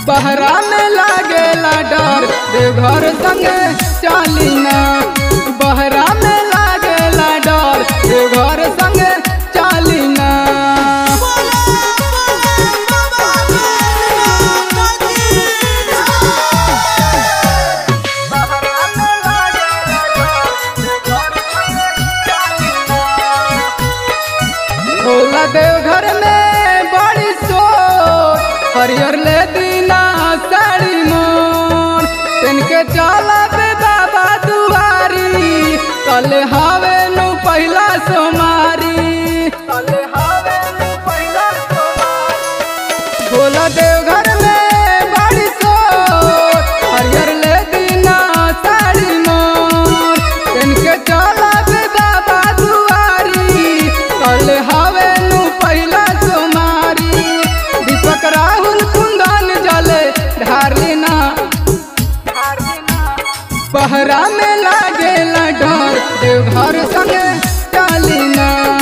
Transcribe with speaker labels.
Speaker 1: बहरा में लागेला डर देवघर संगे चाली ना बहरा में लागेला डर देवघर संगे चाली ना भोला देवघर में बड़ी सोच हरियर ले दीना साड़ी मोर पेन के चला बे बाबा दुआरी कल हवे नु पहला सोमारी कल हवे नु पहला सोमारी भोला देवघर में बड़ी सोच हरियर ले दीना साड़ी मोर पेन के चला बे बाबा दुआरी कल हवे नु पहला सोमारी दीपक राहुल कुंदन जले ढारलिना बहरा में लागेला डर देवघर संगे चालिना